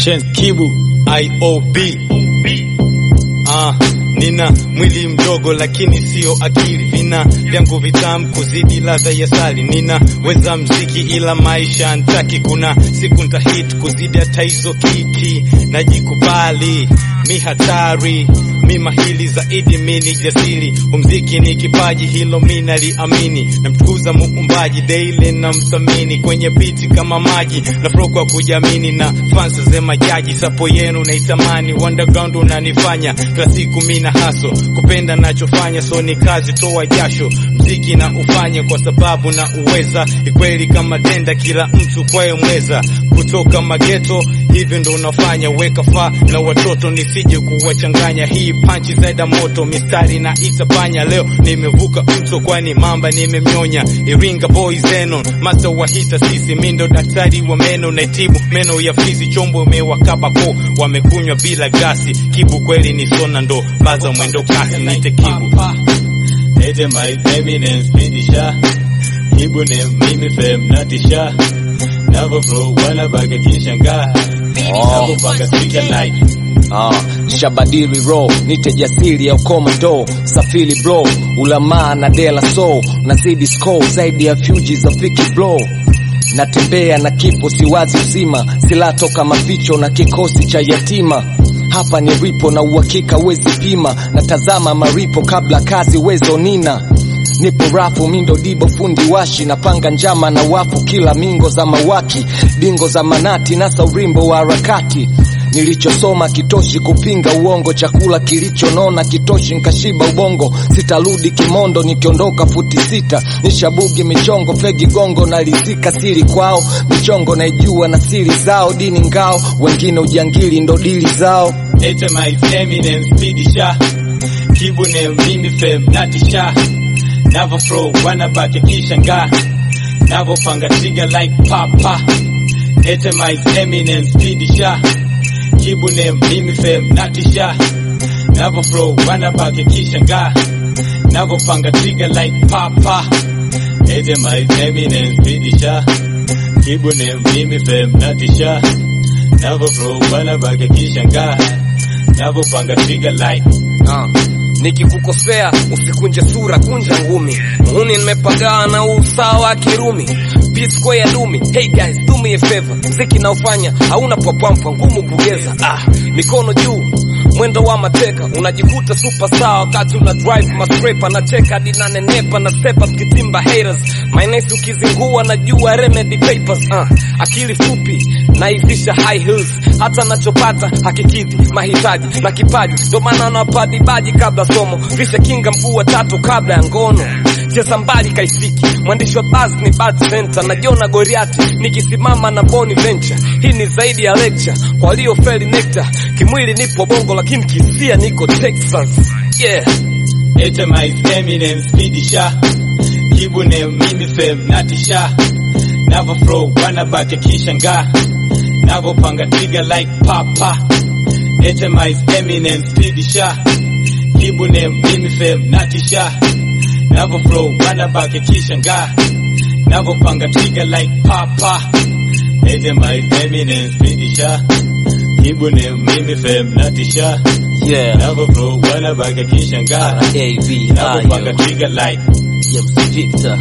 Chance Kibu IOB Ah, nina mwili mdogo lakini sio akili, vina vyangu vitamu kuzidi ladha ya sali. Nina weza mziki ila maisha ntaki, kuna siku ntahit kuzidi hata hizo kiki. Najikubali mi hatari, mi mahili zaidi, mi ni jasiri. Umziki ni kipaji, hilo mi naliamini. Namtukuza muumbaji daily, na mthamini kwenye biti kama maji na flow kwa kujamini, na fans zema jaji sapo yenu naitamani. Underground unanifanya kila siku mi na haso kupenda nachofanya, so ni kazi, toa jasho, mziki na ufanye kwa sababu na uweza. Ikweli kama tenda, kila mtu kwaye mweza, kutoka mageto hivi ndo unafanya. Weka faa na watoto nisije kuwachanganya, hii panchi zaida moto, mistari na itapanya. Leo nimevuka mto, kwani mamba nimemnyonya. Iringa boy Zenon, master wa hita sisi, mi ndo daktari wa meno, naitibu meno ya fizi, chombo imewakaba ko wamekunywa bila gasi. Kibu kweli ni sona, ndo baza mwendo kasi, nite Kibu Ete my eminence bidisha Kibu ne mimi fem natisha Navo flow wana baka kishanga Navo baka speaker light Ah, shabadili ro nite jasiri ya ukomando safiri bro ulamaa na dela so nazidi score zaidi ya fuji za fiki bro natembea na kifo siwazi uzima sila toka maficho na kikosi cha yatima hapa ni ripo na uhakika wezi pima natazama maripo kabla kazi wezo nina nipo rafu mindo dibo fundi washi napanga njama na wafu kila mingo za mawaki dingo za manati nasa urimbo wa harakati nilichosoma kitoshi kupinga uongo chakula kilichonona kitoshi nkashiba ubongo sitarudi kimondo nikiondoka futi sita nishabugi michongo fegi gongo nalizika siri kwao michongo naijua na siri zao dini ngao wengine ujangili ndo dili zao Ete my eminence bidisha Kibu ne mimi fem natisha Navo flow wana baka kishanga Navo panga trigger like papa Ete my eminence bidisha Kibu ne mimi fem natisha Navo flow wana baka kishanga Navo panga trigger like papa Ete my eminence bidisha Kibu ne mimi fem natisha Navo flow wana baka kishanga Navo panga trigger like Ah, nikikukosea usikunje sura, kunja ngumi. Muhuni nimepagawa na usawa wa Kirumi. P square ya dumi. Hey guys, do me a favor. Mziki naofanya hauna popampa ngumu kugeza. Ah, mikono juu mwendo wa mateka unajikuta superstar wakati una drive mascraper na cheka hadi nanenepa na sepa kitimba haters my nice ukizingua najua remedy papers uh, akili fupi naifisha high heels hata nachopata hakikidhi mahitaji na kipaji ndo maana napadi baji kabla somo visha kinga mguu wa tatu kabla ya ngono cheza mbali kaifiki mwandishi wa buzz ni bad center najiona goriati nikisimama na boni venture hii ni zaidi ya lecture kwa waliofeli nectar kimwili nipo bongo lakini kisia niko texas yeah Ete my eminence bidisha Kibu ne mimi fem natisha Navo flow wana baka kishanga Navo panga trigger like papa Ete my eminence bidisha Kibu ne mimi fem natisha Navo flow wana baka kishanga Navo panga trigger like papa Ete my eminence bidisha Kibu ne mimi fem natisha yeah Navo flow wana baka kishanga AV Navo panga trigger like James Victor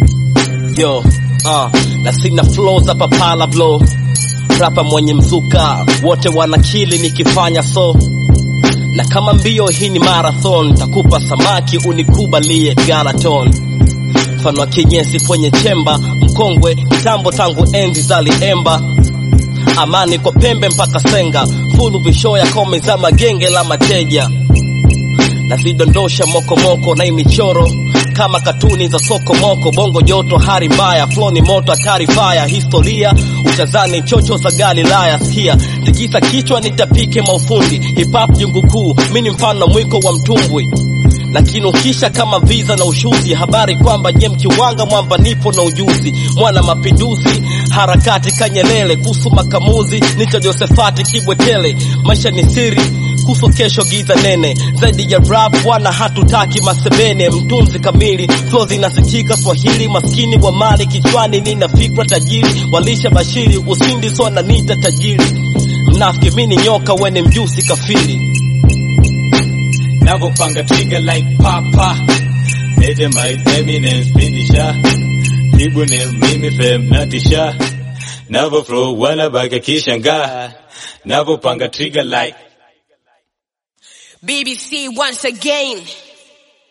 yo uh, na sina flow za papala blow rapa mwenye mzuka wote wanakili nikifanya so na kama mbio hii ni marathon takupa samaki unikubalie galaton mfano wa kinyesi kwenye chemba mkongwe kitambo tangu enzi za liemba amani kwa pembe mpaka senga fulu visho ya kome za magenge la mateja nazidondosha mokomoko na imichoro kama katuni za soko moko bongo joto hari mbaya flow ni moto hatari faya historia utazani chocho za galilaya sikia tikisa kichwa nitapike maufundi hip hop jungu kuu mi ni mfano mwiko wa mtumbwi lakini ukisha kama visa na ushuzi habari kwamba nye mkiwanga mwamba nipo na ujuzi mwana mapinduzi harakati kanyelele kuhusu makamuzi nicho josefati kibwetele maisha ni siri kuso kesho giza nene zaidi ya rap bwana hatutaki masebene mtunzi kamili flow zinasikika swahili maskini wa mali kichwani nina fikra tajiri walisha bashiri usindi so ananita tajiri mnafiki mi ni nyoka wene mjusi kafiri Navopanga trigger like papa Ete my Eminem spidisha Kibu ni mimi fem natisha Navo flow wanabaki kishanga Navopanga trigger like BBC once again.